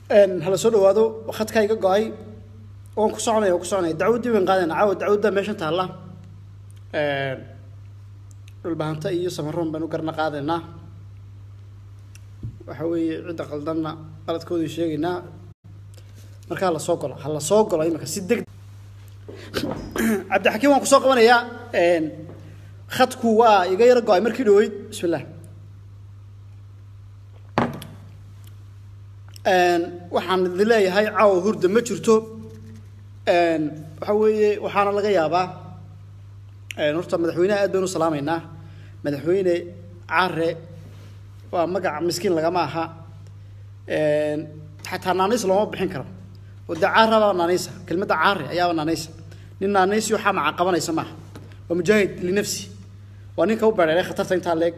hala soo dhawaado khadkaa iga go-ay waan ku soconaya waan ku soconaya dacwaddii waan qaadayna caawa dacwadda meeshan taalla dhulbahanta iyo samaroon baynu garna qaadaynaa waxa weeye cidda qaldanna qaladkoodii sheegaynaa markaa la soo golo ha la soo golo imika si deg cabdixakiim waan kusoo qabanayaa khadku waa iga yaro go-ay markii dhaweyd bismi illah waxaan idin leeyahay caawa hurda ma jirto waxa weeye waxaana laga yaabaa horta madaxweyneha aad baynu salaamaynaa madaxweyne care waa magaca miskiin lagama aha xataa naaniis looma bixin karo oo dee caara baa naaniisa kelmadda caare ayaaba naaniisa nin naaniisi waxaa maca qabanaysa maaha waa mujaahid linafsi waa ninka u bereeray khatarta intaa leeg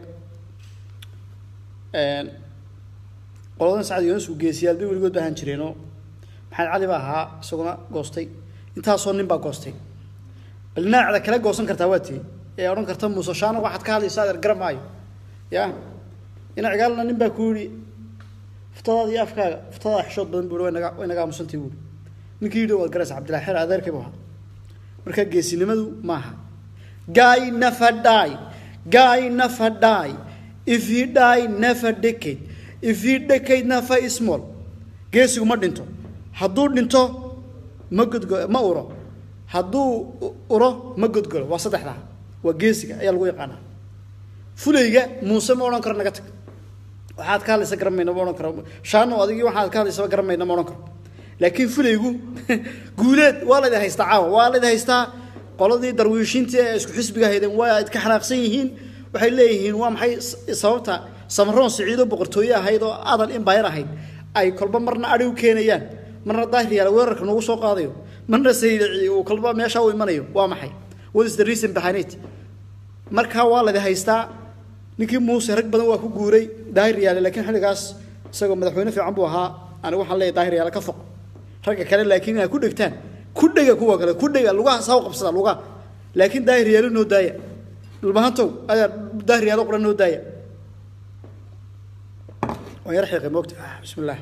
qoladan sacad yunus uu geesiyaal bay weligood ahaan jireenoo maxamed cali baa ahaa isaguna goostay intaasoo nin baa goostay bal naacda kala goosan kartaa waa tii ee odhan karta muuse shaano waxaad ka hadlaysaa adeer garan maayo ya ina cigaalna nin baa ku yidhi fuftadaada iyo afkaaga fuftadaada xishood badan buu way naga way naga aamusantii buuri ninkii yidhi waad garaysa cabdillahi xeer adeerkay buu ahaa marka geesinimadu maaha guy never die guy never die if he die never decade if he decade never small geesigu ma dhinto hadduu dhinto ma godgo ma uro hadduu uro ma godgolo waa saddexdaa waa geesiga ayaa lagu yaqaanaa fulayga muuse ma odhan karo naga tag waxaad ka hadlaysa garan mayna ma odhan karo shaano adigii waxaad ka hadlaysaba garan mayna ma odhan karo laakiin fulaygu guuleed waa laydin haystaa caawa waa laydin haystaa qoladii darwiishiintii ee isku xisbiga haydeen waa idka xanaaqsan yihiin waxay leeyihiin waa maxay sababta samaroon siciido boqortooye ahayd oo adan imbayar ahayd ay kolba marna adhi u keenayaan marna daahriyaal weerarka nagu soo qaadayo marna saydici uu kolba meesha u imanayo waa maxay what is the reason behind it markaa waa laydin haystaa ninkii muuse rag badan waa ku guuray daahiryaale laakiin xilligaas isagoo madaxweyne fiican buu ahaa anigu waxaan leeyahay daahiryaale ka foq ragga kale laakiin inaad ku dhegtaan ku dhega kuwa kale ku dhega lugaha saa u qabsada lugaha laakiin daahiryaale noo daaya dhulbahantow ayaa daahiryaale qura noo daaya waan yar xiiqay moogta ah bismi illah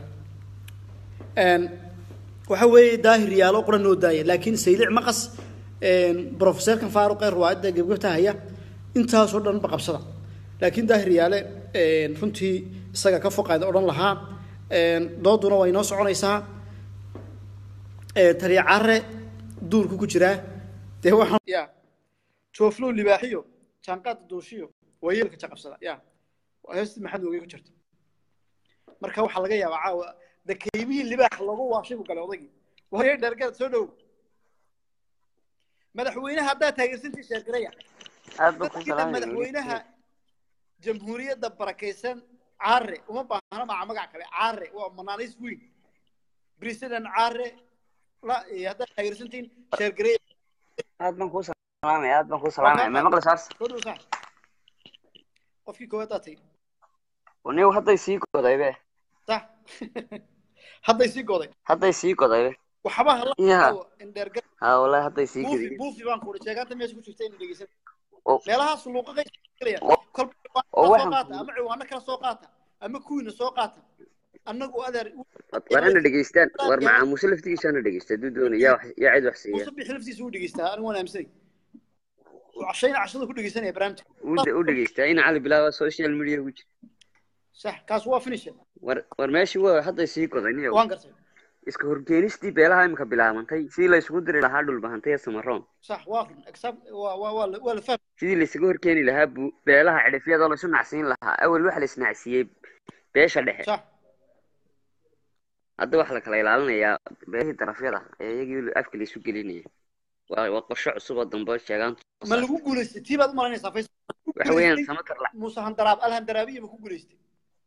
waxa weeye daahir yaalo qura noo daaya laakiin saylic maqas professorkan faaruq ee ruwaayadda gebgebta haya intaasoo dhan ba qabsada laakiin daahir yaale runtii isaga ka foqaada odhan lahaa dooduna waa inoo soconaysaa taliya care duurku ku jiraa dee waxaan ya jooflow libaaxiyo jaanqaada duushiyo waa yeelka jaqabsada ya heestii maxamed ogey ku jirta marka waxaa laga yaabaa caawa dakeymihii libaax loogu waashay buu galay odaygii waayo dhergarad soo dhow madaxweynaha haddaa taageersantii sheergaraya aad baan ku dadkii salaamaya madaxweynaha jamhuuriyadda barakaysan caare uma baahna maca magac kale caare waa manaanis weyn president caare la iyo haddaad taageersantiin sheergaraya aad baan ku salaamaya aad baan ku salaamaya ma maqli saars soo dhow sax qofkii koowaad daa tay niw hadday sii godaybe sax hadday sii goday hadday sii godaybe waxba hala Ya. indheergar ha wallahi hadday sii buufi godi buufi baan kuuri sheegaanta meesha ku jirta inay dhegeysan oo meelahaas luuqaqay gelaya oo kolba oo soo waxaan qaata ku ama ciwaano kala soo qaata ama kuwiina soo qaata annagu adeer war hana dhegeystaan war macaamuse laftigiisa hana dhegeysta hadduu doonaya yaa wax- yaa cid wax siiya muuse bixi laftiisa u dhegeystaa anigu waan aaminsanay cashayna cashada ku dhegeysanaya barnaamijka u dhe- u dhegeystaa in cali bilaaba social media ku jira sax kaas waa finish war war meeshii waa hadday sii goday niyow waan gartay iska horkeenistii beelaha imika bilaabantay sidii la isugu diri lahaa dhulbahantay ee samaroon sax waa run exam waa waa waa la- waa la fahm sidii la isugu horkeeni lahaa bu- beelaha cidhifyadoo la isu nacsiin lahaa awel waxa la isnacsiiyey beesha dhexe sax hadda waxaa la kala ilaalinayaa beelihii darafyada ee iyagii afka la isu gelinaya waa waa qorshe cusub oo dambe sheegaan ma lagu guulaystay tii baad u malaynaysaa fays waxa weeyaan samatar la muuse handaraab alhandaraabiya ma ku guulaystay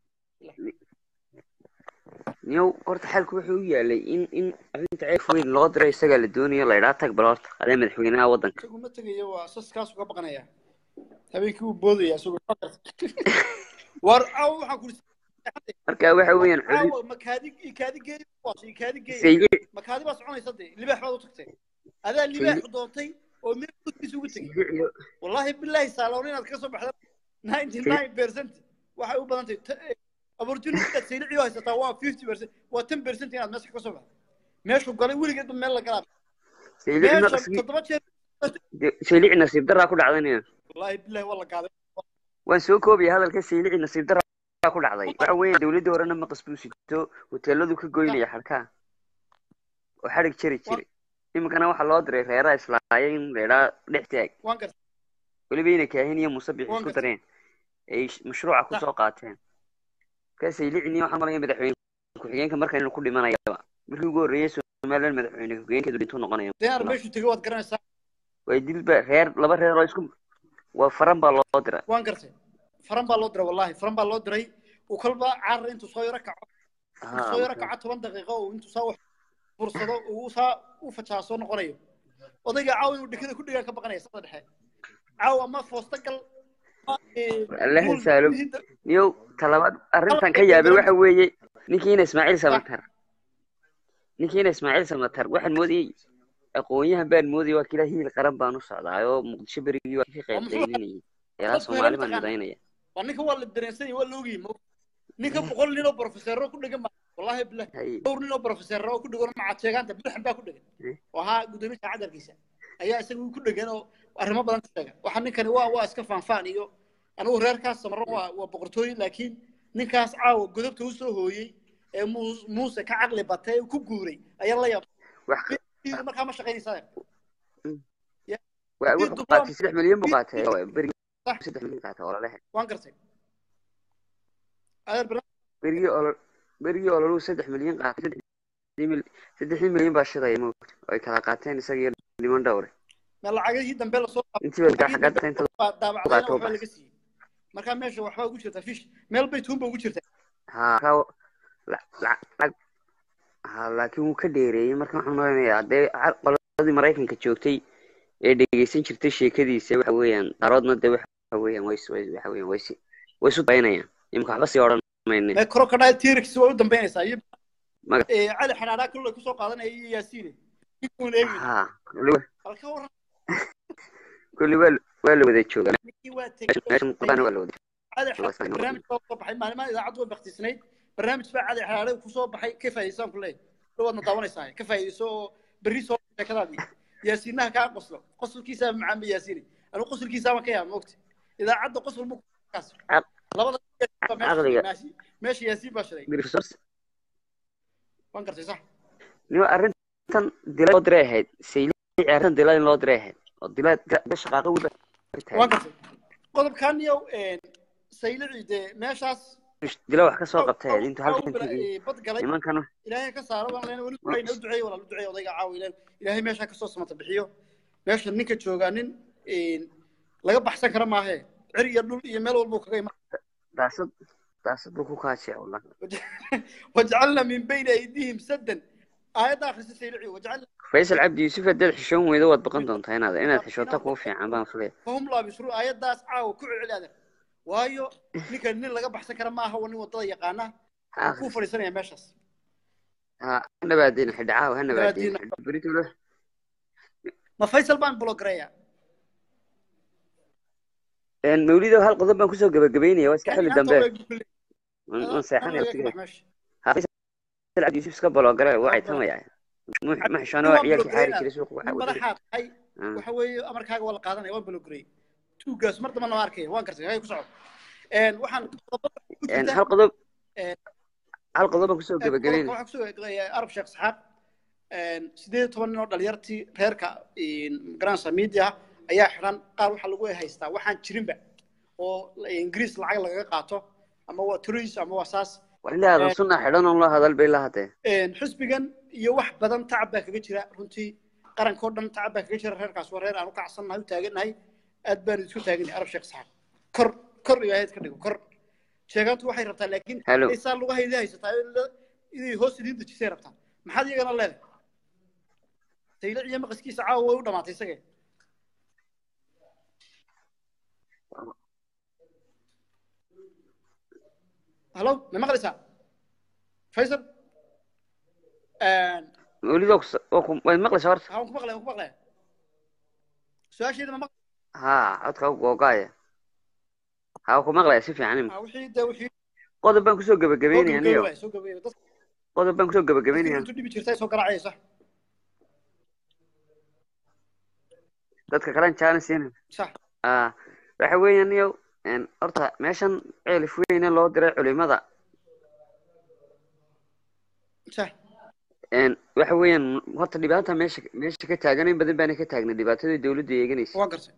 niyow horta xalku wuxuu u yaalay in in arrinta ceef weyn loo diray isagaa la doonayo la idhaa tag bal horta adee madaxweynaha waddanka isagu ma tegayo waa sas kaas uga baqanaya habeenkii wuu boodaya isagoo war caawa waxaan kuri marka waxa weeyaan xudud caawa makaadi ikaadi geey waas ikaadi geey sayge makaadi baa soconaysa dee libaax baad u tagtay adaa libaax doontay oo meel gudkiisa ugu tegay sayge iyo wallahi billahi saaloon inaad ka soo baxda ninety nine percent waxay u badan tahay opportunity saylici haysataa waa fifty percent waa ten percent inaad meesha ka soo baxdo meeshuu galay weligeedba meel la galaa saylici meesha naqsigi toddoba jeer saylici nasiib daraa ku dhacdanaya wallaahi billahi waa la gaaday waan soo koobaya hadalka saylici nasiib daraa ku dhacday waxa weeye dawladdii horena maqas buu sito hoteeladu ka goynaya xadhkaha oo xadhig jari jiray iminkana waxaa loo diray reeraha islaaya in reeraa dhex taag waan gartay weliba inay kaahin iyo musabix Waan isku gartay. dareen ay sh- mashruuca kusoo qaateen markaa saylicini waxaan malaya madaxweyne ku-xigeenka markan inuu ku dhimanayaba markii ugu horreeyay somaliland madaxweyne ku-xigeenkeedu dhintuu noqonaya denar meeshuu tegay waad garanaysaa way dilba reer laba reer oo isku waa faran baa loo dira waan gartay faran baa loo diray wallahi faran baa loo diray uu kolba carar intuu soo yaro kaco intuu soo yaro kaco toban daqiiqo uu intuu saa wax fursado uu saa u fajaa soo noqonayo odayga caawa inuu dhekada ku dhigaan ka baqanaya sada dhexe caawa ama foosta gal ama, eh, Allaha guul- saalo. guulhiinta- niyow talabaad arrintan ka yaabay waxa weeye ninkiina ismaaciil samatar ninkiina ismaaciil samatar waxaan moodayey aqoonyahan baan moodayay waa kila hiil qaran baan u socdaa oo muqdisho berigii waa ka qayb qaylinayay ilaa Dadku soomaali helan baan taqaana. midaynaya waa ninka waa la dareensanya waa la ogyahay mo ninka boqol nin oo profesero ku dhegan ba wallahi billahi Hay- dhowr nin oo profesero oo ku dhegan macaad sheegaanta budaxan baa ku dhegan Eh. oo ahaa gudoomiyaha cadarkiisa ayaa isaga ku dhegan oo arrimo badan ka sheega waxa ninkani waa waa iska faanfaan iyo anigu reerkaas samaro waa waa boqortooyin laakiin ninkaas caawa godobta u soo hooyey ee muus- muuse ka caqli batay ee ku guuray ayaa la yaab wax markaa ma shaqaynaysaa waa wuxuu qaatay saddex milyan buu qaatay oo berigii Sax. saddex milyan qaatay oo lalehe waan gartay adeer barnaamij berigii olol berigii ololuu saddex milyan qaatay saddexdii mil- saddexdii milyan baa shidaya moogta oo ay kala qaateen isaga iyo niman dhowre ma lacagihii dambe lasoo intii baa gaxa gata inta baa daabacdayna Qaato waxbaa bas. laga siiyey markaa meesha waxbaa ugu jirta fish meel bay tuunba ugu jirta haa ka la- la- la- haa laakiin wuu ka dheereeyey marka waxaan maleynayaa dee ca- qoladii maraykanka joogtay ee dhegeysan jirtay sheekadiisa waxa weeyaan qaroodna dee waxa weeyaan way way- waxa weeyaan way si way isu daynayaan imika waxba sii odhan mayne mee crocodile t-rex way u dambeynaysaa iyo Maga- Eh, cali xanaanaa kulle kusoo qaadanaya iyo yaasiine ninkuun eegin haa kulli halka waran kulli waa la- waa la wada joogaa ninkii waa meeshan meeshan qodana waa la wada cali waa isla xanaana barnaamij baa soo baxay maalimaha idaacaddu way baktisnayd barnaamij baa cali xanaana kusoo baxay ka faa'iidaysaan ku leeyahay dhawaadna daawanaysaa ka faa'iidayso oo berri soo sheekadaadii yaasiinaha kaa qoslo qosolkiisaa macaamba yaasiine anigu qosolkiisaama ka yaaba mogta idaacadda qosol mu kaas Caq- labada caqliga. meesha meesha yaasiin baa shiday Resource- waan gartay sax nima arrintan dila loo diray ahayd saylici arrintan dila in loo diray ahayd oo dila dila shaqaaqa wiba waan gartay qodobkan iyo saylici dee meeshaas dila wax ka soo qabtay ahayd intuu halkan tegey bad galay nimankan ilaahay ka saaro baan leenahay weli ducayna u duceeyo walaal u duceeyo odayga caawa ilaahay ilaahay meesha ka soo samata bixiyo meesha ninka joogaa nin een, laga baxsan kara maahe cir iyo dhul iyo meel walbuu kaga iman daasad daasad buu ku kaashay wallah wajcalna min bayni aydihim saddan aayadda akhrisa saylici wajcalna faysal cabdi yuusuf haddaad xishoon weydo waad baqan doontaa inaad inaad xishoota kuu fiican baan filaya fahum laabisru aayaddaas caawa ku celceli adeer waayo ninka nin laga baxsan kara maaha waa nin wadada yaqaana ha kuu fadhiisanaya meeshaas ha nabaadeen xidhacaaw ha nabaadeen Nabaadeen. beritulo ma faysal baan blogareeya mawlido hal qodob baan kusoo gabagabeynaya waa iska xili dambe waan waan seexanaya waqtigeeda ha faysal cabdi yuusuf iska bologare waa caytamaya ma xishoona waa ciyaalkii xaari jiray suuqa waxa uu madaxaad tahay Ah. waxa weeye amarkaaga waa la qaadanaya waan blogareeyey tuugaas mar damba nama arkaya waan gartay hay ku soco Een, waxaan qodobada ku Een, jirta- hal qodob Een, hal qodob baan kusoo qodobka gabagabeynaya waxaa kusoo eegaya arab sheekh saxaab Een, sideed iyo toban nin oo dhalinyartii reerka garansa media ayaa xiran qaar waxaa lagu haystaa waxaan jirinba oo ingiriis lacag lagaga qaato ama waa tourism ama waa saas war ilaa aadan sunna xidhan oon loo hadal bay la hadee Een, xisbigan iyo wax badan tacab baa kaga jira runtii qarankoo dhan tacab baa kaga jira reerkaas waa reer aan u kacsannahay u taagannahay aad baanu isku taagannahay arab sheekh saxaab kor kor ilaahayd ka dhigo kor sheegaantu waxay rabtaa laakiin Hello. saa lagu haydi haysataa in la- inay hoos idiin dejisay rabtaa maxaad iyagana leedahay saylic iyo maqaskiisa caawa way u dhamaatay isage halo ma maqlaysaa faysal mawlido waad maqlaysaa horta ها مقبلة مقبلة سؤال شيء ما ha codka u googaaya ha ku maqlaya si fiican imika وحي ده وحي qodob baan kusoo soo gabagabeynaya gabagabay niyo waay soo gabagabay dadka qodob baan kusoo dadka gabagabeynaya intuu dhibi jirtay soo garaacaysa dadka kalen jaanis siina sax ah waxa weeyaan niyo een, horta meeshan ceelif weyne loo diray culimada sax een, waxa weeyaan horta dhibaata meesha meesha ka taagan in badan baana ka taagnay dhibaatadii dawladda eeganaysa waa gartay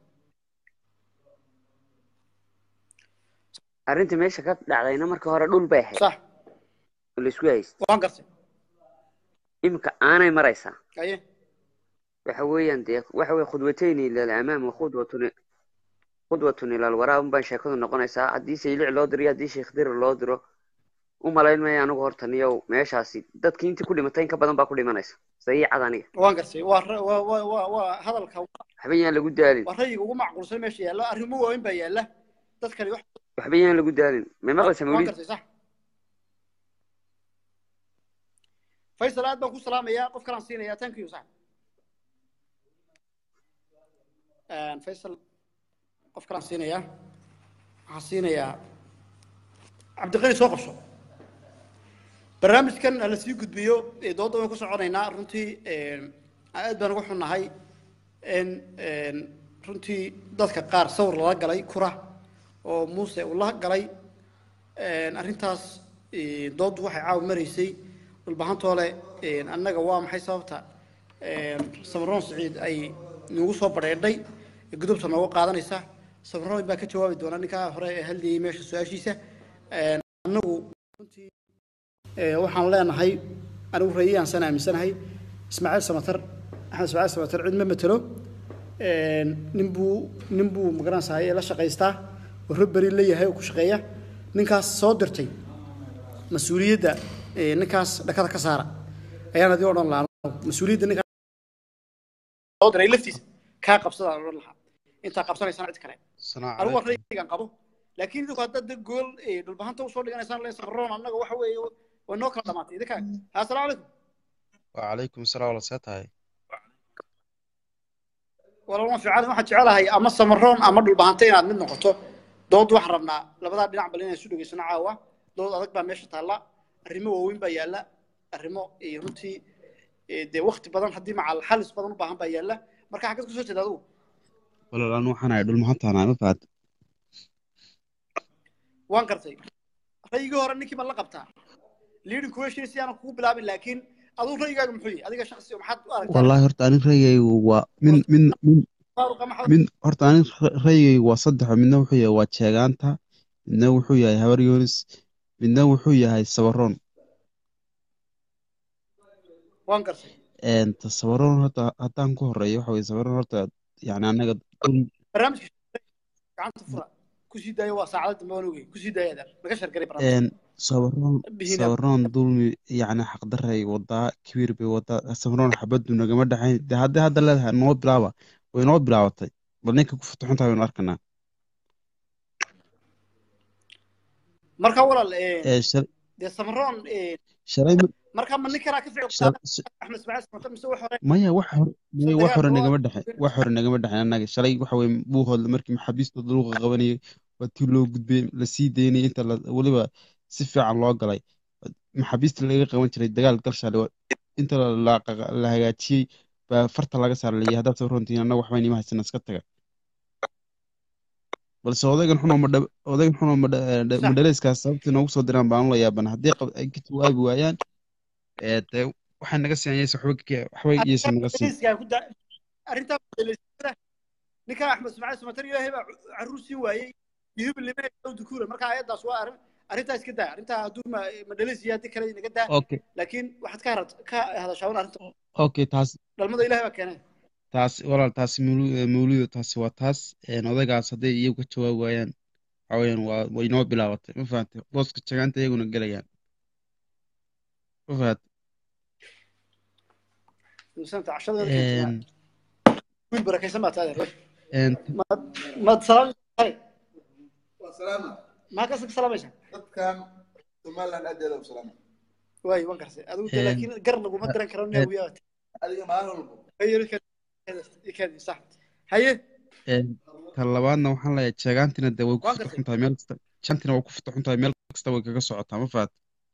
arrinta meesha ka dhacdayna marka hore dhul bay ahayd sax oo laisku haystay waa gartay iminka aanay maraysaa aye waxa weeyaan dee waxa weye khudwatayni ila alamaam wa khudwatun khudwatun ila alwaraa unbaan sheekadu noqonaysaa haddii saylic loo diro iyo haddii sheekh dirir loo diro u malayn maya anigu horta niyow meeshaasi dadkii intii ku dhimatay in ka badan baa ku dhimanaysa sayiicad aniga waan gartay waa ra- waa waa waa waa hadalka waxba yaan lagu daalin waa rayiga ugu macquulsan meesha yaalla arrimo waaweyn baa yaalla dadkani wax waxba yaan lagu daalin may maqlaysa waan mawlid gartay sax faysal aad baan ku salaamayaa qof kalaan siinayaa thank you sax faysal qof kalaan siinayaa waxaan siinayaa cabdiqani soo qabso barnaamijkan hala sii gudbiyo ee dooda waan ku soconaynaa runtii aad baan uga xunnahay in runtii dadka qaar sawir lala galay kura oo muuse uu la galay arrintaas dooddu waxay caawa maraysay dhulbahantoole annaga waa maxay sababta samaroon siciid ay nagu soo badheedhay ee gudubta nooga qaadanaysa samaroon baa ka jawaabi doona ninkaa hore ee hadlayay meesha su-aashiisa annagu runtii waxaan leenahay anigu rayiyaan san aaminsanahay ismaaciil samatar axmed ismaaciil samatar cid ma matelo nin buu nin buu magaranaysaa ee la shaqaystaa oo robberi la yahay oo ku shaqeeya ninkaas soo dirtay mas-uuliyadda ninkaas dhakada ka saara ayaan adii odhan lahaa mas-uuliyadda ninkaas soo diray laftiisa kaa qabsadaan odhan lahaa intaa qabsanaysaan cid kale anigu waa raygan qabo laakiin idinku haddaad dad gool dhulbahanta usoo dhiganaysaan leen safroon annaga waxa weeye way noo kala dhamaatay idinkaa assalaamu calaykum وعليكم السلام ورحمة الله tahay walaalma fiican waxaan jecelahay ama samaroon ama dhulbahanta inaad mid noqoto dood waxaan rabnaa labadaa dhinac bal inaan isu dhegaysano caawa dood adag baa meesha taalla arrimo waaweyn baa yaalla arrimo runtii dee wakti badan haddii macal xalis badan u baahan baa yaalla marka xaggeed kusoo jeeda adigu walaal anu waxaan ahay dhulmahantaana ma fahad waan gartay rayigii hore ninkii ma la qabtaa leading question si aanan kugu bilaabin laakiin aduu rayigaaga muxuu yahay adiga shakhsi maxaad u aragtaa wallahi horta anig rayigaygu waa min min min faaruqa maxaad min horta anig rayigaygu waa saddexo midna wuxuu yahay waa jeegaanta midna wuxuu yahay habar yoonis midna wuxuu yahay sabaroon waan gartay ta sabaroon horta haddaan ku horeeyo waxa weye sabaroon horta yani anaga dhul barnaamijka gacanta fura kusii daayo waa saacada dambe waan ogey kusii daaya adeer laga shargaray barnaamijka sabaroon bihina sabaroon dulmi yani xaqdaray wadaa kibiir bay wadaa sabaroon xabadu nagama dhexayn de haddii hadda leedahay noo bilaaba way noo bilaabatay bal ninka ku futuxun tahay waynu arkanaa marka walaal ee shal- dee samaroon shalay ma- marka ma nin kalaa ka ficil shal- sh- axmed ismaaciil samatar mise wax hore maya wax hore maya wax dagaal hore oo nagama dhexe wax hore nagama dhexeyn annaga shalay waxa weye buuhoodla markii maxaabiistooda lagu qabanayay waa tii loo gudbay lasii daynayay inta la weliba si fiican loo galay maxaabiista laga qaban jiray dagaal galshaale waa- inta la, la, la hagaajiyey baa farta laga saara layay haddaad soo runtiin annaga waxba inima haysana iska taga balse odaygan xunoo madha odaygan xunoo madha sax madhaleyskaas sababtii noogu soo diraan baan la yaaban haddii qab- ay ka jawaabi waayaan ee dee waxay naga siinaysa waxba ka- waxba iyaysan naga siin arrintaa ku daa arrintaa madhaleysada ninka axmed ismaaciil samatar ilaahay baa caruur siin waayey yuhub lime dukuura marka ayadaas waa arrin arrintaa iska daa arrintaa hadduu ma madhaleysiya haddii kale inaga daa okay laakiin waxaad ka harad ka hadashaa un arrinta okay taas dhalmada ilaahay baa keenay taas walaal taasi mawlu- mawluuda taasi waa taas een, odaygaas hadday iyagu ka jawaabi waayaan waxa weeyaan waa way noo bilaabatay ma fahantay booska jagaanta iyaguna gelayaan ma fahantay santa cashadeeda keentay een wiil barakaysan baa tahay een maad maad salaam tahay waa salaama maa ka salaamaysa dadkan somaliland adeeda u salaama waay waan garsay adigu de een laakiin gar laguma diran karo een naawiyaa adiga maalin walbo haye sax haye een ta labaadna waxaan leeyahay jagaantina dee way ku waan gartay futuxun tahay meel kasta jantina way ku futuxun tahay meel kasta way kaga socotaa ma fahat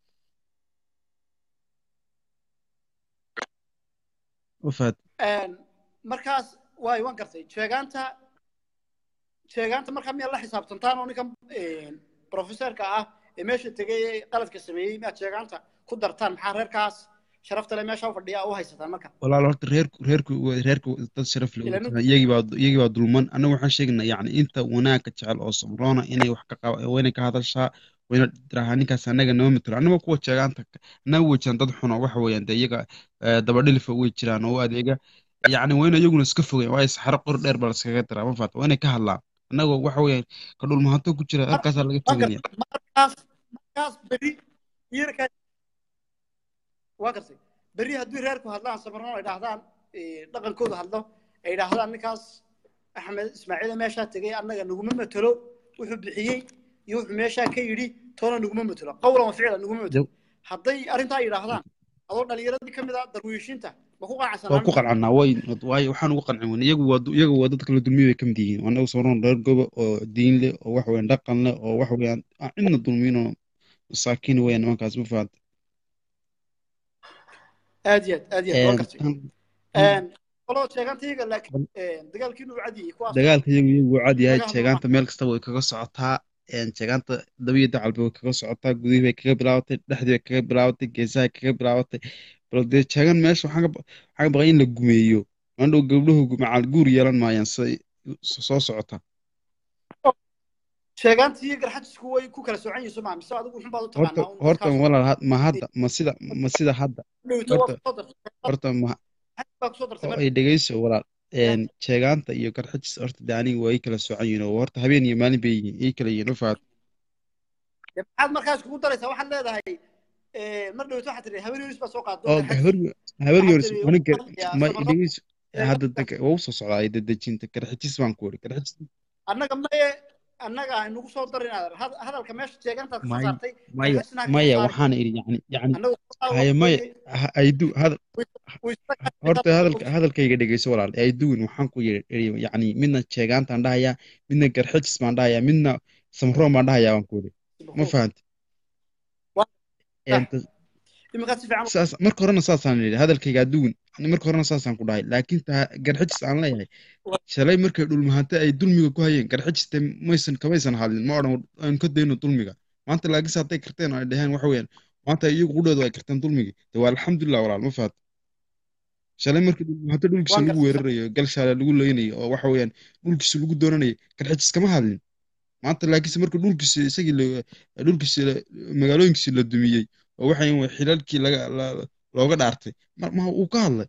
ma fahat Een, markaas waay waan gartay jeegaanta jeegaanta markaa miyaad la xisaabtantaan oo ninkan een, professorka ah ee meesha tegay ee qaladka sameeyey miyaad jeegaanta ku dartaan maxaa reerkaas sharafta le meesha u fadhiya u haysataan marka walaal horta reerku reerku reerku dad sharaf leh Ilaa nin- iyagii baa iyagii baa dulman anagu waxaan sheegnaa yacni inta wanaagga jecel oo sabroona inay wax ka qaba wayna ka hadashaa wayna tirahaa ninkaas anaga nama matalo annaga kuwa jeegaanta annaga way jiraan dad xun oo waxa weeyaan dee iyaga eh, dabadhilifa way jiraan oo u adeega yacni wayna iyaguna iska fogeen waayo saxaro qor dheer baa laskaga diraa ma faata waa inay ka hadlaan annagoo waxa weeyaan ka dhulmahanto ku jira halkaasaa laga waan teganaya gartay markaas markaas beri yeerkaa waa gartay beri haddii reerku hadlaan sabarno ay dhahdaan eh, dhaqankooda hadlo ay dhahdaan ninkaas axmed ismaaciil meeshaa tegay annaga naguma matalo wuxuu bixiyey iyo wuxuu meeshaa ka yidhi toona naguma matalo qawlan wa ficlan naguma matalo hadday arrintaa yidhaahdaan adoo dhalinyaradii ka mid ah darwiishinta ma ku waa qanacsanaan ku qancannaa way waayo waxaan ugu qancin weyne iyagu waa iyagu waa dadka la dulmiyo bay ka mid yihiin annagu sabroon reer goba oo diin leh oo wax weeyaan dhaqan leh oo wax weeyaan aan cidna dulmiyin oo masaakiin weeyaan nimankaas ma fahanta aad iyo aad aad iyo aad waa gartay tan Een, qolada sheegantayaga laakiin een, dagaalkiinu u cadiyey kuwaas dagaalka iyagu iyagu wuu cad yahay Dagaal jeegaanta meel kasta way kaga socotaa een, jeegaanta dabiya dacalba way kaga socotaa gudihii bay kaga bilaabatay dhexdii bay kaga bilaabatay geesaha kaga bilaabatay bal dee jeegan meesha waxaan ka ba- waxaan ka baqay in la gumeeyo mandhow gabdhuhu macal guur yeelan maayaan siday soo socota sheegaantii iyo garxajisku way ku kala soocan yihiin soo maa mise adigu xun baad u horta taqaanaa un horta dadkaas walaal had- ma hadda ma sida ma sida hadda dhowto waa horta kusoo dartay horta ma xaj baa kusoo dartay oo marka ay dhegeyso walaal een jeegaanta iyo garxajis horta de aniga waa ii kala soocan yihiin oo horta habeen iyo maalin bay yihiin ii kala yihiin ma fahat Dee maxaad markaas kugu daraysaa waxaad leedahay eh, mar dhowto waxaad tihi habeen yunis baa soo qaado oo garxajis habar habar waxaad yoris tihi aniga waxaan hadlayaa ma samarro dhegeyso hadda sheegaanta deg waa usoo socdaa ay dedejinta garxajis baan ku wari garxajis annaga maye annaga aynugu soo darin adeer Had- hadalka meesha sheegaantaad ka soo maya saartay maya garxajisna ha ka soo maya saarin waxaan idhi yacni yacni annagu haya maya ha- aydu hadal waysta horta hadalka hadalkayga dhegeyso walaal ayduwin waxaan ku yidhi yacni midna jeegaantaan dhahayaa midna garxajis baan dhahayaa midna samroon baan dhahayaa baan ku wari ma fahanti iminkaad si fiican saas marka horena saasaan idhi hadalkayga aduwin marka horena saasaan ku dhahay laakiin ta garxajis aan leeyahay shalay markay dhulmahante ay dulmiga ku hayeen garxajiste maysan kamaysan hadlin ma odhan aan ka dayno dulmiga maanta laakiinse hadday karteen oo ay dhaheen waxa weeyaan maanta iyagu qudhooda ay karteen dulmigii de waa alxamdulilah walaal ma fahat shalay markii dhulmahante dhulkiisa waan lagu gartay weerarayo galshaale lagu leynayo oo waxa weeyaan dhulkiisa lagu doonanayo garxajis kama hadlin maanta laakiinse marka dhulkiisa isagii la- dhulkiisa la- magaalooyinkiisa la dumiyey oo waxa weeyaan xilalkii laga la- looga dhaartay ma ma uu ka hadlay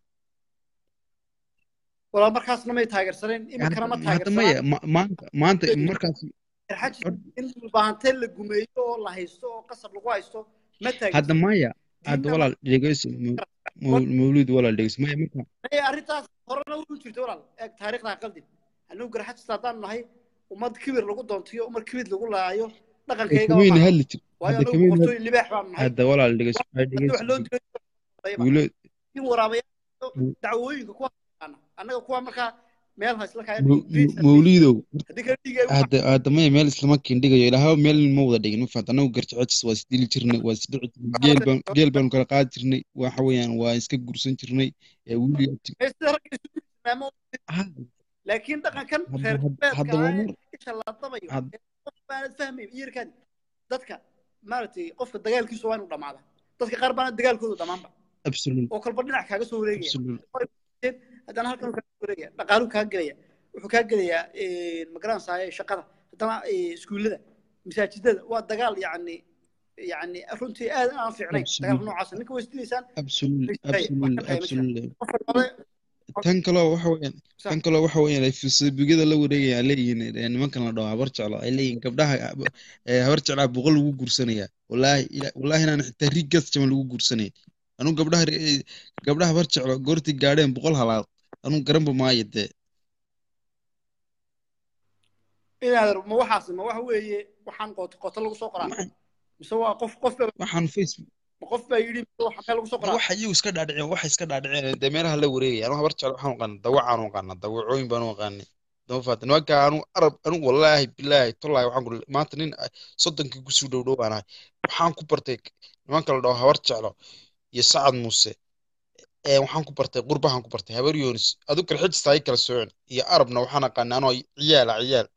walaal markaasna may taageersaneen iminkana ma hadda hadda maya taageersanaan ma- maanta maanta markaas garxajis hor- in baahantee la gumeeyo oo la haysto oo qasab lagu haysto ma hadda taageersan maya hadda diinna ma walaal dhegeyso maw- mawlid walaal dhegeyso maya marka Ee, arrintaas horena u jirta walaal eeg taariikhda ha qaldin annagu garxajista haddaan nahay ummad kibir lagu doontiyo ummad kibir lagu laayo ay dhaqankayga kamayna maaha hadli jir waayo hadda anagu kamayna hadli boqortooy libaax baanu nahay hadda walaal dhegeyso waxay haddii wax dhegeyso loo dilayba guulo in waraabayaal dacwooyinka kuwa yaqaana annaga kuwa markaa meel haysla kaya maw- dhiig maw- mawlidow haddii kale dhiig ay u hadda hadda maya meel islama kindhigayo ilaahaba meel ma wada dhigin ma fahanta anagu garjacajis waa isdili jirnay waa isdhici jirnay geel baan geel baanu kala qaadi jirnay waxa weeyaan waa iska gursan jirnay ee wili Ee, sida ragga isu tilmaamo ha laakiin dhaqankan hadda reer hadda galbeedka hadda waa ah mar ee isha la dabayo hadda ee qof baanad fahmayn iyarkaadi dadka maaragtay qofka dagaalkiisu waa inuu dhamaada dadka qaar baana dagaalkoodu dhamaanba absolute oo kolba dhinac kaaga soo wareegaya absolute haddana halkan kaaga soo wareegaya dhaqaaluu kaa gelaya wuxuu kaa gelayaa magaranaysaa shaqada haddana eh, iskuullada masaajidada waa dagaal yacni yacni runtii aad aan fiicnayn dagaalka absolute noocaas ninka way isdilaysaan absolute wax ka absolute dhaya ma jiraan absolute qof walba tan kaloo waxa weeyaan sax tan kaloo waxa weeyaan ay facebookyada la wareegayaan leeyihiin ee nimankan la dhaho habar jeclo ay leeyihiin gabdhaha ee habar jeclaa boqol lagu guursanaya wallaahi ila- wallaahi inaan xitaa rigas jaban lagu guursanayn anuu gabdhaha re- gabdhaha habar jeclo goortii gaadheen boqol halaad anuu garanba maayo dee inaad ma waxaas ma waxa weeye waxaan qoto qoto lagu soo qoraa Waxaan- mise waa qof qof baa waxaan facebook ma qof baa yidhi mise waxa meel lagu soo qoraa waxa iyagu iska dhaadhiceen waxa iska dhaadhiceen dee meelaha la wareegaya anuu habar jeclo waxaan aqaana dawacaan u aqaana dawacooyin baan u aqaanay dama faata nimanka anu arab anu wallaahi bilaahi tollaahi waxaan ku maanta nin ah, soddonkii kusii dhow dhow baan ahay waxaan ku bartay nimanka la dhaho habar jeclo iyo sacad muuse ee waxaan ku bartay qurbahan ku bartay habar yoonis adu kale xijista ay kala socon iyo arabna waxaan aqaanay anoo ciyaala ciyaal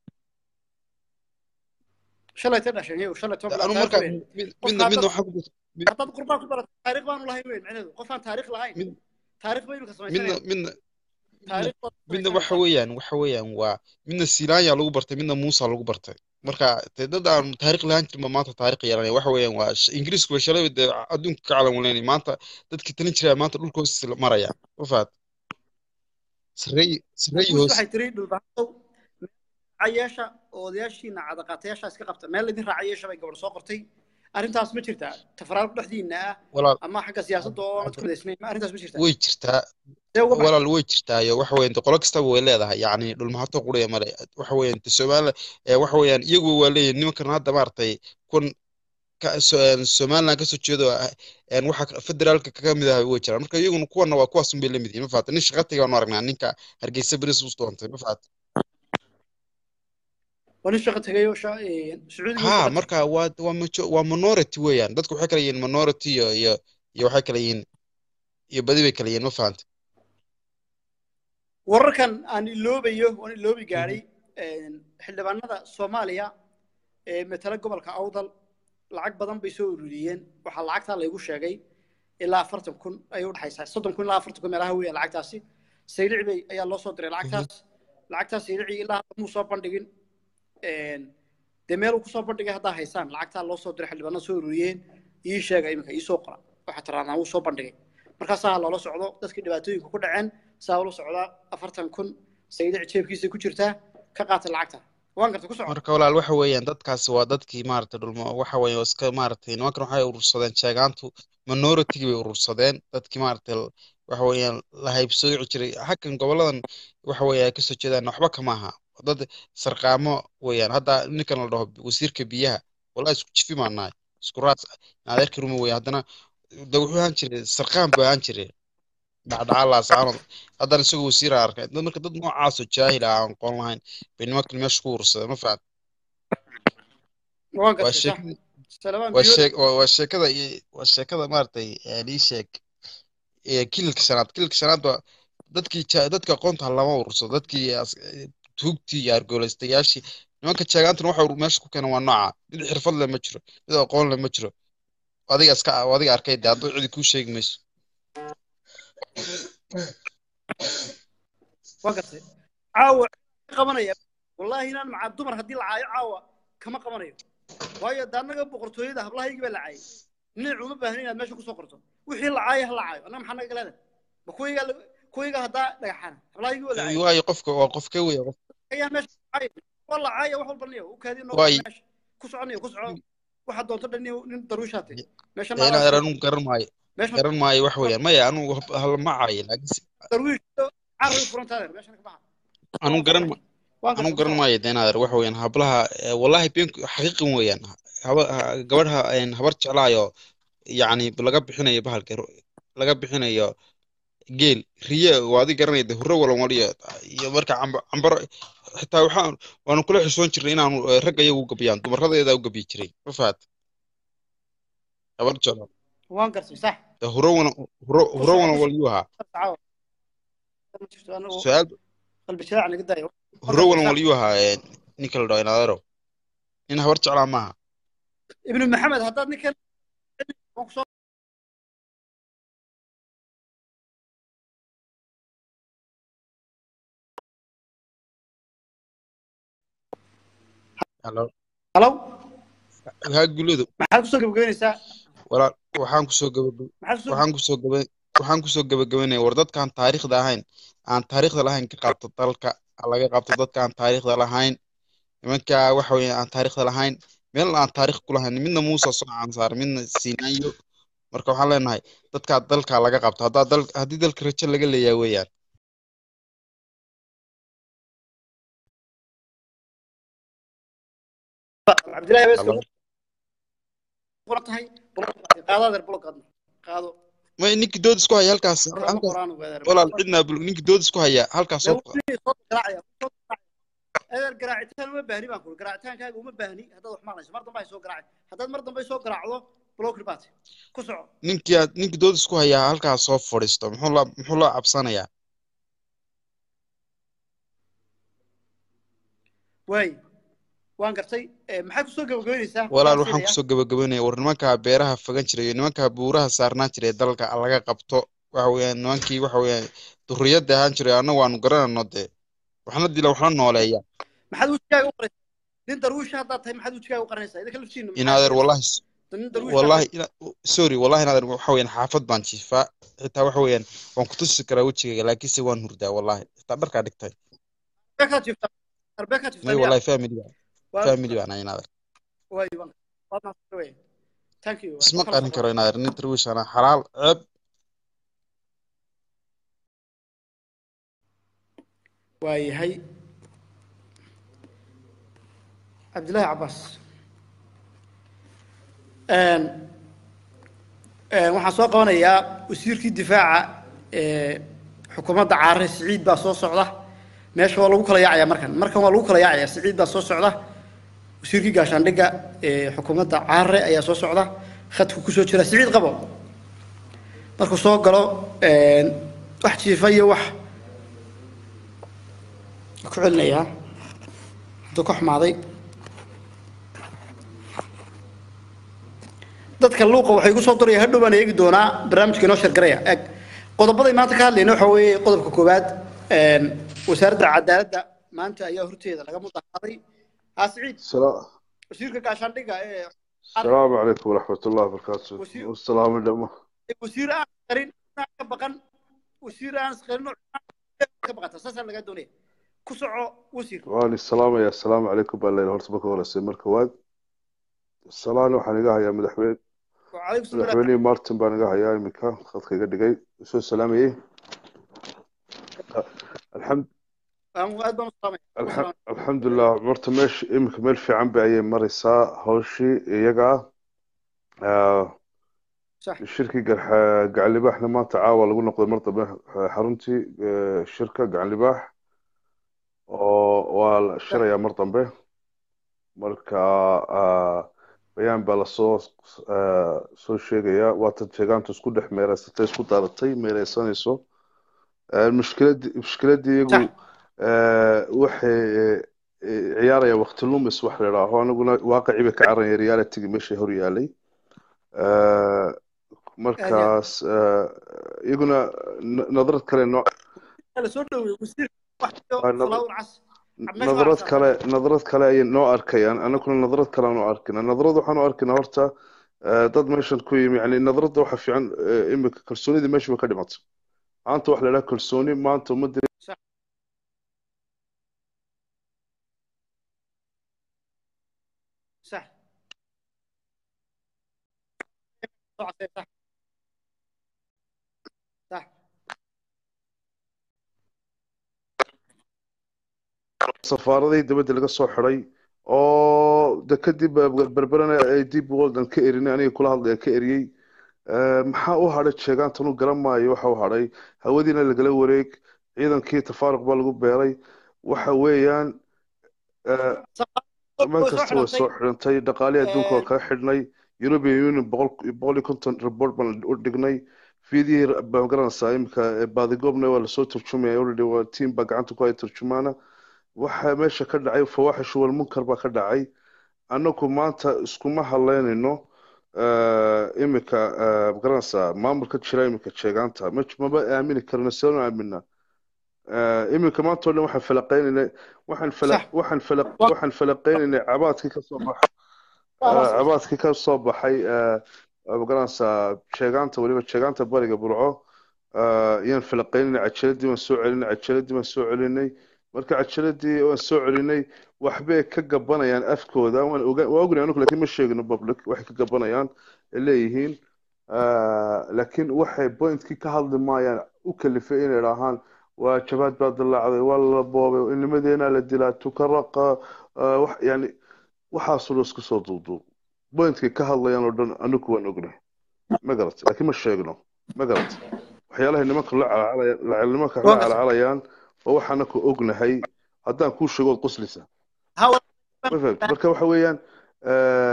shalay ta dhasheen iyagu shalay toban anu bilood markaa taariikh weyn mid- qof midna midna haddaad waxaan ku bartay haddaad qurbaan ku barato taariikh baanu lahayn weyn micnaheedu qof aan taariikh lahayn mid- taariikh ba imika midna samaysanaya midna midna taariikh baad midna waxa samaysanaysaa weeyaan waxa weeyaan waa midna silaanya lagu bartay midna muusa lagu bartay marka dee dad aan taariikh lahaan jirin ba maanta taariikh yeelanaya waxa weeyaan waa sh- ingiriisku way shalay dee adduunka ka calan waleynay maanta dadkii talin jiraa maanta dhulka hoostiisa maraya ma fahat sareey sareey guus hoos waxay tiri dhulbaxow racayeesha oo odayaashiina cadaqaatayaasha iska qabta meel laydin raacayeesha bay gabadh soo qortay arrintaas ma jirtaa tafaraarku dhexdiina ah walaal ama xagga siyaasadda oo aanad ku midaysnayn ma arrintaas ma jirtaa way jirtaa see uga baxay walaal way jirtaayo waxa weeyaan de qolo kastaba way leedahay yacni dhulmahato quraya male waxa weeyaan de Soomaaliya ee waxa weeyaan iyagu waa leeyihin nimankan hadda maaragtay kun ka so- een Somaliland ka soo jeedo ah, een waxa ka- federaalka kaga mid ah way jiraan marka iyaguna kuwana waa kuwaas un bay la mid yihiin ma fahamtay nin shaqa tagay waanu aragnaa ninka Hargeysa Beris u doontay ma fahamtay waa nin shaqo tegay oo sha- ee, sacuudiga u ha shaqo tegay marka waa waa majo waa minority weeyaan dadku waxay kala yihiin minority iyo iyo iyo waxay kala yihiin iyo badi bay kala yihiin ma fahamtay wararkan aan iloobayo waan iloobi gaadhay xildhibaanada soomaaliya ee matala gobolka awdal lacag badan bay soo ururiyeen waxaa lacagtaa laygu sheegay ilaa afartan kun ayay udhexaysaa soddon kun ilaa afartan kun meelaha weya lacagtaasi saylici bay ayaa loo soo diray lacagtaas lacagtaas saylici ilaa muu soo bandhigin dee meel uu kusoo bandhigay haddaa haysaan lacagtaa loo soo diray xildhibaanada soo ururiyeen ii sheega iminka ii soo qora waxaa tiraahdaa wuu soo bandhigay markaasaa loola socdo dadkii dhibaatooyinka ku dhaceen saa ula socdaa afartan kun saylici jeebkiisa ku jirtaa ka qaata lacagta waan garta ku soco marka walaal waxa weeyaan dadkaasi waa dadkii maaragtay dhulmo waxa weeye iska maaragtay nimankan waxay urursadeen sheegaantu minority bay urursadeen dadkii maaragtay l- waxa weeyaan la haybsooci jiray xaggan goboladan waxa weeye ay kasoo jeedaan waxba kama aha dad sarqaamo weeyaan hadda ninkan la dhaho wasiirka biyaha walaa isku jifi maan nahay isku raas adeerka ruma weeye haddana de wuxuu ahaan jiray sarqaan buu ahaan jiray dhacdhaca laasaanood haddana isagoo wasiir aan arkay dad marka dad noocaasoo jaahil ah aan aqoon lahayn bay nimankan meesha ku urursadeen ma fahamtay waan waa gartay sax sheekada salamaan waa biyood sheek waa waa sheekada i- waa sheekada maaragtay een ii sheeg ee kililka shanaad kililka shanaad waa dadkii ja- dadka aqoonta ha lama urursado dadkii as- ee, tuugtii iyo argoolaystayaashii nimanka jeegaantana waxa ur- meesha ku keenan waa nooca mid xirfad leh ma jiro mid aqoon leh ma jiro adiga iska adiga arkay dee hadduu cidi kuu sheegi mayso waan gartay caawa ka qabanaya wallaahi inaan macaa dumar haddii la caayo caawa kama qabanayo waayo de annaga boqortooyada hablahaygii baa la caayay ninac uma baahnin inaad meesha kusoo qorto wixii la caayo ha la caayo annaga maxaa naga galeeda ma kuwiga kuwiga haddaa dhagaxana hablahaygii waa la caayay waayo qofka waa qof ka weya qof ayaa meesha caaya waa la caaya wax walba niyo u kaadiyo noo waayo meesha ku soconayo ku soco waxaad doonto dhan nin nin daruushaate meesha dee naadaa inaad soo anu garan maayo meesha garan maayo wax weeyaan maya anu halama caayo laakiin si- daruush carri furantaade meesha ka baxa anu waan garan soo ma baxay waan anu gartay ku garan soco maayo dee inaad wax weeyaan hablaha ee, wallahi beenku xaqiiqan weeyaan haba ha- gabadha een, habar jeclaayo yacni laga bixinayo bahalka ru- laga bixinayo geel riye waa adi garanaya de hurro walan waliyo iyo marka camba- cambaro xitaa waxaan waanu kula xishoon jirnay inaanu eh, ragga iyagu u gabiyaan dumaradeedaa u gabiyi jiray ma fahat habar jeclo waan gartay sax de hurro walan hurro ku hurro soco walan ku waliyuu ahaa soco caawa ma jirto anagu su-aal qalbi jilaac naga daayo waan hurro gartay walan sax waliyuu ahaa eh, ninka la dhaho inaadero nin habar jeclaa maaha ibnu maxamed haddaad ninkan waan ku soo Hello. halow haa guladu maxaad kusoo gabagabeynaysaa walaal waxaan kusoo gabagab maxaad kusoo waxaan kusoo gaba waxaan kusoo gabagabeynaya war dadkaan taariikhda ahayn aan taariikhda lahayn ka qabto dalka ha laga qabto dadka aan taariikhda lahayn nimanka waxa weeye aan taariikhda lahayn meel aan taariikh ku lahayn midna muusa soo aansaar midna siinaayo marka waxaan leenahay dadkaa dalka laga qabto haddaa dal haddii dalka rajo laga leeyahay weeyaan cabdillahi abeeska Hello. qoran tahay qaado adeer blog qaadno qaado may ninkii dood isku haya halkaas kama halkaas qoraan weerar walaal cidnaa bul ninkii dood isku haya halkaas soo qora eedeer garaacitaan uma baahni baan kuri garaacitaankaaga uma baahni haddaad wax maqlayso mar dambe ay soo garaaci haddaad mar dambe soo garaacdo blockri baat ku soco ninkii aad ninkii dood isku haya halkaas soo fadhiisto muxuu la muxuu loo cabsanayaa waay waan gartay Eh, maxaad kusoo gabagabeyneysaa walaal Waan waxaan filayaa. kusoo gabagabeynaya war nimankaa beeraha fagan jiray iyo nimankaa buuraha saarnaa jiray dalka laga qabto waxa weeyaan nimankii waxa weeyaan durriyadda ahaan jiray annagu waanu garanayno dee waxna dila waxna nooleeya maxaad wejigaaga u qaraysaa nin darwiisha haddaad tahay maxaad wejigaaga u qaranaysaa idinka laftiinna maxaa inaadeer yeelay? wallahi nin darwiisha wallahi ina sorry wallahi inaadeer waxa weeyaan xaafad baan jiifaa xitaa waxa weeyaan waan ku tusi karaa wejigayga laakiinse waan hurdaa wallahi xitaa dharkaa dhigtay arbeekaad jiftaa arbeekaad jiftaa may miyaa wallahi family baan Waa- family baan ahay inaadeer waay waan waad mahadsan wey thank you isma Kala qarin socdo. karo inaadeer nin darwiish ana xalaal ceeb waayahay cabdillaahi cabaas Een, een, waxaan soo qabanayaa wasiirkii difaaca ee xukuumadda caare siciid baa soo socda meesha waa lagu kala yaacayaa markan markan waa lagu kala yaacayaa siciid baa soo socda wasiirkii gaashaandhigga ee xukuumadda caare ayaa soo socda khadku kusoo jira siciid qabo markuu soo galo een, wax jiifa iyo wax ku celinayaa hadduu ka xumaaday dadka luuqa waxay ku soo duraya hadhow baan eegi doonaa barnaamijka inoo shargaraya eg qodobaday maanta ka hadlayna waxa weeye qodobka koowaad een, wasaaradda cadaaladda maanta ayaa horteeda laga mudahaaday haa siciid السلام wasiirka gaashaandhigga ee السلام عليكم ورحمة الله وبركاته وسي- والسلام عليكم wasiir aan qarin aan ka baqan wasiir aan qarin oo ka baqata saasaa laga doonaya ku soco wasiir وأنا السلام يا السلام عليكم بالله هورت بك ولا سمر كواد السلام waxaan iga hayaa madaxweyne وعليكم السلام madaxweynihii martin baan iga hayaa iminka khadka iga dhigay soo salaamayay alxamd aad baan u salaamay alxa- alxamdulilah marta meesha iminka meel fiican bay ayay maraysaa hawshii iyaga ah صح shirkii gar- gacan libaaxna maanta caawa lagu noqday mar dambe xaruntii eh, shirka gacan libaax oo waa la shirayaa mar dambe marka ah, bayaan baa lasoo ah, soo sheegayaa waatan jeegaantu isku dhex meeraysatay isku daaratay meereysanayso Eh, mushkiladii mushkiladii iyagu صح eh, waxay eh, eh, ciyaarayaan waqti lumis wax la idhaaho aniguna waaqicii bay ka cararaya realitigii meesha hor yaalay Eh, markaas eh, iyaguna n- nadarad kale noo la soo dhaweeyay wasiir wax Waa nad- salaad cas cabmesh nadarad kale nadarad kale ayay noo arkayaan anaguna nadarad kale aan u arkina nadarad waxaan u arkinaa horta eh, dad meeshan ku yimi yani nadarada waxa fiican eh, imika kalsoonidii meesha way ka dhimatay maanta wax la idhaha kalsooni maanta ummadda صح صح صح صح صح safaaradii dibadda laga soo xiday oo de kadib berberana ay dib waldan ka erinay aniga kula hadlaya ka eriyey Eh, maxaa u hadhay jeegaantan u garan maayo waxa u hadhay hawadiina lagala wareeg ciidankii tafaaruq baa lagu beeray waxa weeyaan eh, meel kasta way soo xidhantay dhaqaalihii adduunka waa kaga xidhnay European Union boqol boqol iyo konton report baan u dhignay fiidiyii baan garanaysaa imika eh, baadigoobna waa lasoo turjumaya already waa team baa gacanta ku haya turjumaana waxa meesha ka dhacay fawaaxishu wal munkar baa ka dhacay annagu maanta iskuma hadlaynayno eh, imika eh, magaranaysaa maamulka jira imika jeegaanta ma maba aamini karno sidaan u aaminaa Eh, imika maanta oo dhan waxaan falaqaynaynay waxaan fala صح waxaan fala waxaan falaqaynaynay cabaadkii ka soo baxa eh, cabaadkii ka soo baxay eh, magaranaysaa jeegaanta weliba jeegaanta bariga burco eh, ayaan falaqaynaynay cajaladii waan soo celinay cajaladii waan soo celinay marka cajaladii waan soo celinay waxbay ka gabanayaan afkooda waan oga waa ognahay anigu laakiin ma sheegino public waxay ka gabanayaan ay leeyihiin Eh, laakiin waxay pointkii ka hadli maayaan u kalifay inay idhaahaan waa jabaad baa dillaacday waa la boobay inimadeena la dilaa tukaraqa eh, wax yani waxaasoo dhan isku soo duuduub pointkay ka hadlayaan oo dhan anigu waan ognahay ma garatay laakiin ma sheegno ma garata waxyaalahay nimanka la calacalaya nimanka la Waa gartay. calacalayaan oo waxaana ku ognahay haddaan kuu sheego ood qoslisa ha ma fahamti marka waxa weeyaan eh,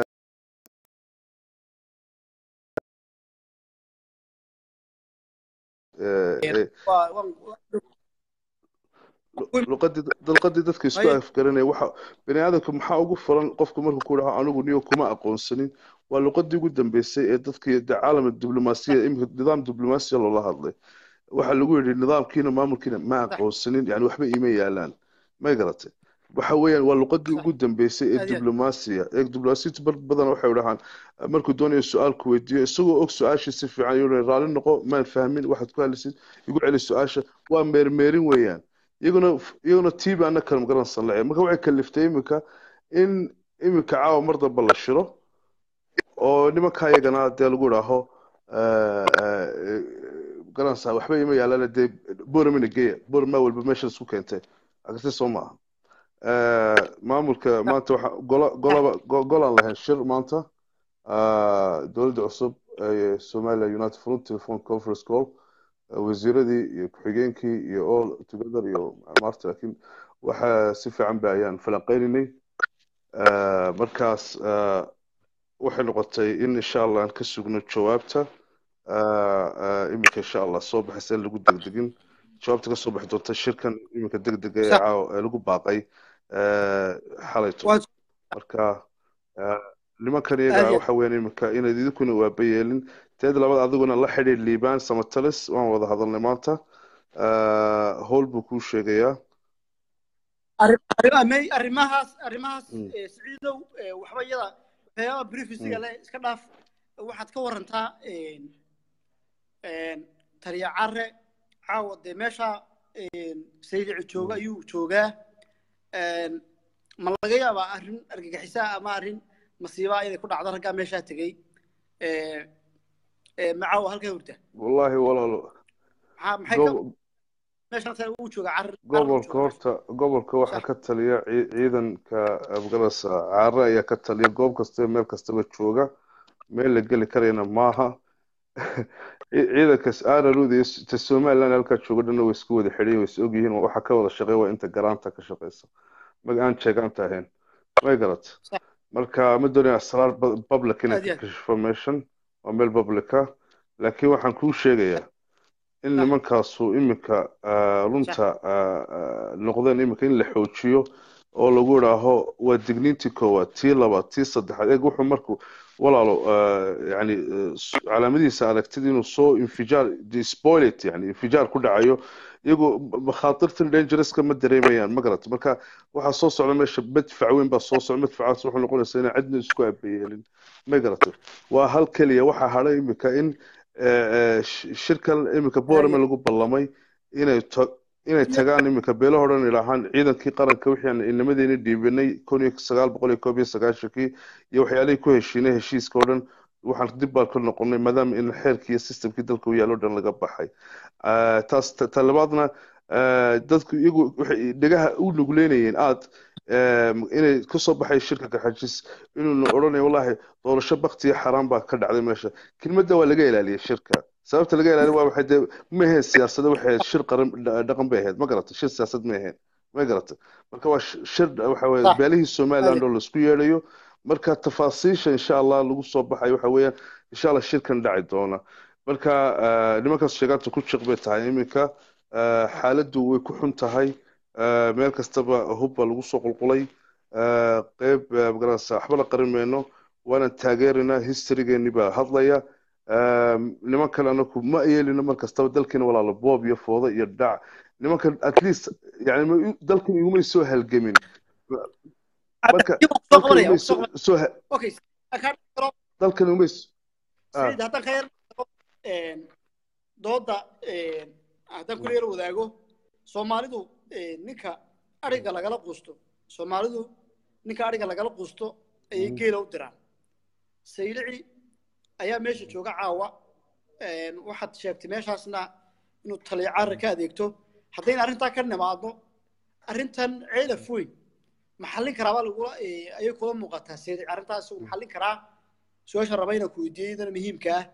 eh, eh, waa- waa- luqadii luqadii dadka isku Haye. afgaranaya waxa bani aadamka maxaa ugu furan qofku markuu ku dhaho anigu niyo kuma aqoonsanin waa luqadii ugu dambeysay ee dadkii de caalam diblomaasiya imika nidaam diblomaasiya loola hadlay waxaa lagu yidhi nidaamkiina maamulkiina ma aqoonsanin yani waxba iima yaalaan may garatay waxa weeyaan waa luqadii ugu dambeysay ee Aad iyo aad. diblomaasiya ee diblomaasiyadu bar badan waxay dhahaan markuu doonayo su-aal ku weydiiyo isagoo og su-aashii si fiican yuu raalli noqo maan fahmin waxaad ku hadlaysid igu celi su-aasha waa meermeerin weeyaan iyaguna iyaguna tiiba ana kala magaranaysan lacay marka waxay kaliftay iminka in iminka caawa mar damba la shiro oo nimanka iyagana dee lagu idhaaho garanaysaa waxba ima yaalaan dee boramina geeya borama walba meesha isku keentay agti soo maaha Eh, maamulka maanta waxa gola golaba go- golaan lahayn shir maanta Ah, dowladda cusub ee Somaliland United Front Telephone Conference Call eh, wasiiradii iyo ku-xigeenkii iyo all together iyo maarta laakiin waxa si fiican ba ayaan falanqeyninay Eh, markaas eh, waxay noqotay in insha allah aan ka sugno jawaabta Eh, eh, iminka insha allah soo baxaysa in lagu degdegin jawaabta ka soo bixi doonta shirkan iminka degdega ee Sax. caawa ee lagu baaqay eh, xalayto Waa- marka eh, nimankan Aad iyaga iyo- waxa weeyaan iminka inayd idinkuna waaba yeelin teed labaad adiguna la xidhiir liibaan samatalis waan wada hadalnay maanta Eh, howl buu kuu sheegayaa arri- arri- may- arrimahaas arrimahaas Mm. eh, siciidow eh, waxba iyada waxyaabaha briefisiga Mm. leh iska dhaaf waxaad ka warantaa een, een, taliya care caawa dee meesha een, saydici jooga Mm. ayuu joogaa een, ma laga yaabaa arrin argagixisaa ama arrin masiibaa inay ku dhacdo raggaa meeshaa tegey Eh, eh, ma caawa halkaa hurta wallaahi walaalo maxaa maxay ka gob- meeshan taa uu jooga carr gobolka horta gobolka waxaa ka taliya ci- ciidanka afgarasa caare ayaa ka taliya goob kasta iyo meel kastaba jooga meel la geli karayana maaha Ci- ciidankas aararuud iyo s- ta somaliland halkaa jooga dhanna way isku wada xidhan way is ogyihiin waxaa ka wada shaqeeya waa inta garaanta ka shaqeysa mag aan jeegaanta ahayn may garat Sax. marka ma doonaya asraar bu- public inay Aad iyo ka aad. kashifo meeshan waa meel public ah laakiin waxaan kuu sheegayaa in Sax. nimankaasu iminka ah, runta ah, ah, noqdeen iminka in la xoojiyo oo lagu idhaaho waa digniintii koowaad tii labaad tii saddexaad eeg wuxuu markuu walaalo ah, yani ah, s- calaamadihiisa aragtid inuu soo infijaar spoilet yani infijaar ku dhacayo iyagoo makhaatirtan dangerouska ma dareemayaan ma garata marka waxaa soo socda meesha madfac weyn baa soo socda madfacaas wuxuu noqonaysaa inaan cidna isku abayeelin ma garata waa hal keliya waxaa hadhay iminka in eh, eh, sh- shirkan iminka boorame lagu ballamay inay to- inay tagaan iminka beelo hodhan idhaahaan ciidankii qaranka wixii aan inamadeyna dhiibinay kun iyo sagaal boqol iyo koob iyo sagaashankii iyo waxyaalihii ku heshiinay heshiiska oo dhan waxaan dib baan ka noqonay maadaama in xeerkii iyo systemkii dalka u yaalo o dhan laga baxay Ah, taas ta ta labaadna ah, dadku iyagu waxay dhegaha u nugleynayeen aad inay kasoo baxay shirka garxajis inuuna odhanayo wallahi doorasho baktiya xaraan baa ka dhacday meesha kelmadda waa laga ilaaliyay shirka sababta laga ilaaliya waa waxay dee ma ahayn siyaasada waxay ahayd shir qaran dha- dhaqan bay ahayd ma garata shir siyaasad ma ahayn ma garata marka waa sh- shir waxa weye Sax. beelihii somaliland oo laisku yeedhayo marka tafaasiisha insha allah lagu soo baxayo waxa weeyaan insha allah shirkan dhaci doona marka ah, nimankaas sheegaanta ku jiq bay tahay iminka ah, xaaladdu way ku xun tahay ah, meel kastaba hub baa lagu soo qulqulay ah, qeyb ah, magaranaysa waxba la qarin mayno waana taageeraynaa historygeeni baa hadlaya Ah, nimankan anaku ma yeelino mar kastaba dalkiina walaalo boob iyo foodo iyo dhac nimankan at least yani ma- dalkan igumay soo halgemin marka Dib u soo dalkan qabanaya, igumay u soo soo qabanaya. soo ha- Okay, ka dhigro dalkan igumay s- ah, Saciid haddaan ka yar een, dooda een, haddaan kula yar wadaago soomaalidu een, ninka ariga lagala quusto soomaalidu ninka ariga lagala quusto ayay Mm. geela u diraan saylici ayaa meesha jooga caawa een, waxaad sheegtay meeshaasna inuu taliya caara ka adeegto haddayna arrintaa ka nimaadno arrintan ceelaf weyn maxallin karaabaa lagula ee, ayay kula muuqataa saylici arrintaas uu maxallin karaa su-aasha raba inaan ku weydiiyey idana muhiimka ah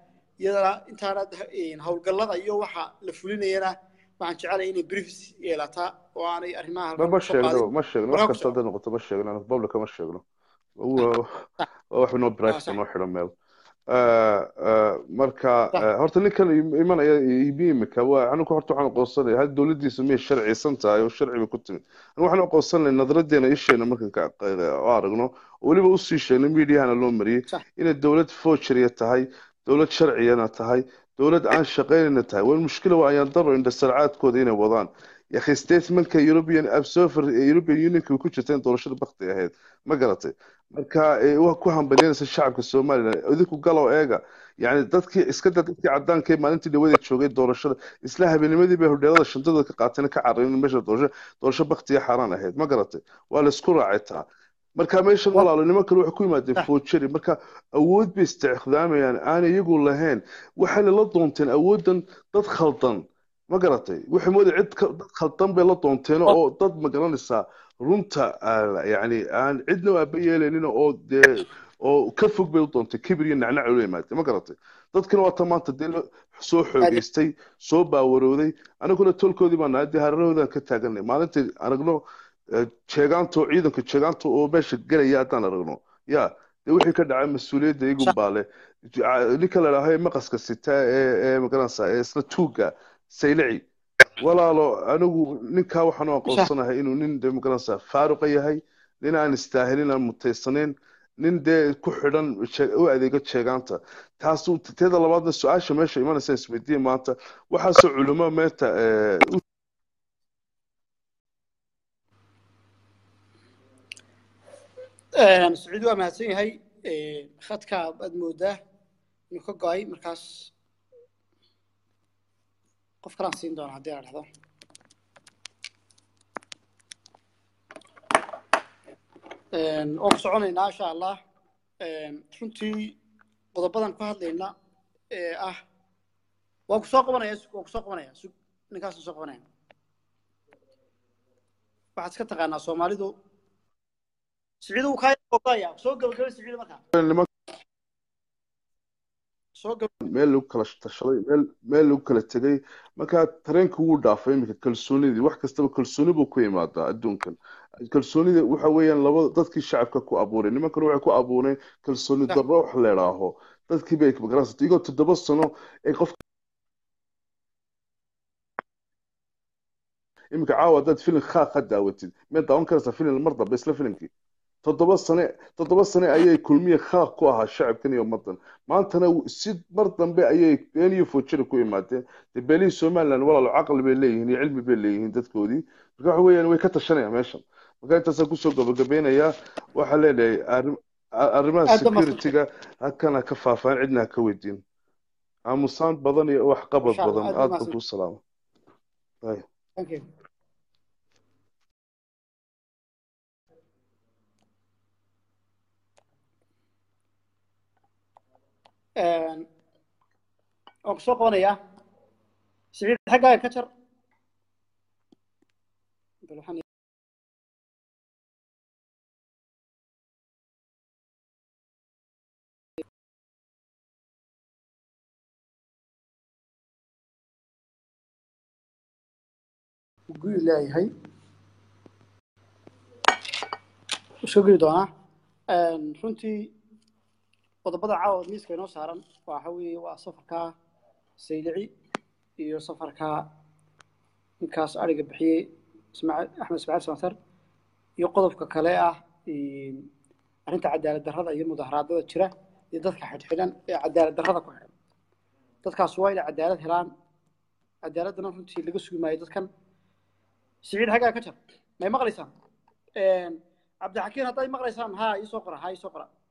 iyadana intaana howlgallada iyo waxa la fulinayana waxaan jecelay inay briefs yeelataa oo aanay arrimaha ma ma halkan kusoo sheegno qaadin ma sheegno Waraa wax ku kasta soco. hadday noqoto ma sheegno aan publica ma sheegno waa waa wax inoo Ah, private sax noo xidhan meel Eh, eh, marka sax eh, horta ninkan im- imanaya ibi imika waa anigu horta waxaan aqoonsanaya hal dowladiisa miyay sharciysan tahay oo sharci bay ku timid anigu waxaan aqoonsanaya nadaradeena isheena markan ka u aragno oo weliba usii sheegnay miidiyahana loo mariyey sax inay dowlad foojariya tahay dowlad sharciyana tahay dowlad aan shaqaynayna tahay waa mushkila waa ayaan daro indhasarcaadkooda inay wadaan yakhi statementka european observer ee european unionka way ku jirta in doorashada bakti ahayd ma garatay marka eh, waa ku hambalyanaysa shacabka somalilan idinku galow eega yani dadkii iska da dadkii cadaanka ee maalintii dhawada joogay doorashada isla habeennimadii bay hodheelada shantada ka qaateen ka carareen meesha doorasho doorasho baktiya xaaraan ahayd ma garatay waa la isku raacay taa marka meeshan wa walaalo niman kale waxay ku yimaadeen sax foojari marka awood bay isticmaalayaan aan iyagu lahayn waxayna la doonteen awoodan dad khaldan ma garatay waxay moodaya cid ka- dad khaldan bay la doonteen wa oo dad ma garanaysaa runta ah, yani aan cidna aaba yeelaynin oo dee oo ka fog bay u doontay kibir iyo nacnac ula yimaatay ma garatay dadkina waa ta maanta dee la- soo aad xoogeystay soo baawarooday anaguna tolkoodii baan nahay dee hareerahoodan ka taaganay maalintii aragno eh, jeegaanto ciidanka jeegaanto oo meesha gelaya haddaan aragno ya dee wixii ka dhacay mas-uuliyadda iyagun sax baa leh Ja- ninka la idhaaho ee maqaska sita ee ee magaranaysaa ee isla tuuga saylici walaalo anigu ninkaa waxaan u sax aqoonsanahay inuu nin dee magaranaysaa faaruqa yahay nin aan istaahilin aan mutaysanayn nin dee ku xidhan je- u adeega jeegaanta taasu teeda labaadna su-aasha meesha imanaysa isweydiin maanta waxaasoo culimo meenta eh, u saciid waa mahadsan yahay khadka aad moodaa inuu ka go-ay markaas qof kalaan siin doona haddii la dhahdo waan ku soconaynaa insha allah runtii qodobadan ku hadlayna ee ah waan ku soo qabanaya sug waan ku soo qabanaya sug ninkaas soo qabanaya waxaad iska taqaanaa soomaalidu siciid uu kaa ogaya soo gabagabay siciid markaa niman soo gab meel lagu kala tashaday meel meel lagu kala tegay marka tareenka wuu dhaafay iminka kalsoonidii wax kastaba kalsooni buu ku imaadaa adduunkan kalsoonida waxa weeyaan labada dadkii shacabka ku abuuray nimankana waxay ku abuureen kalsooni sax darro wax la idhaaho dadkii bay magaranaysa iyagoo toddoba sano ay qof iminka caawa haddaad filim khaa ka daawatid miyaad daawan karaysaa filim mar dambe isla filimkii toddoba sane toddoba sane ayay kulmiye khaaq ku ahaa shacabkan iyo ummadan maantana si mar dambe ayay been iyo foojari ku imaadeen dee beelihii somaliland walaalo caqli bay leeyihiin iyo cilmi bay leeyihiin dadkoodii marka waxa weeyaan way ka tashanayaan meeshan marka intaasaan kusoo gabagabeynayaa waxaa leenahay arrim- arrimaha aad baa mahadsan securityga halkan ha ka faafaan cidna ha ka weydiin aamusaan badan iyo wax qabad insha allah badan aad baa aad baan mahadsan kuu salaama Bye. thank you waan ku soo qabanayaa siciid xaggaaga ka jar bal waxaan guyi leeyahay wuu soo geli doonaa runtii qodobada caawa miiska inoo saaran waxa weeye waa safarka saylici iyo safarka ninkaas ariga bixiyey ismaaciil axmed ismaaciil samatar iyo qodobka kale ah arrinta cadaalad darrada iyo mudaharaadada jira iyo dadka xidhxidhan ee cadaalad darrada ku xidhan dadkaas waa inay cadaalad helaan cadaaladdana runtii laga sugi maayo dadkan siciid xaggaa ka jar may maqlaysaan cabdixakiin hadday maqlaysaan ha ii soo qora ha ii soo qora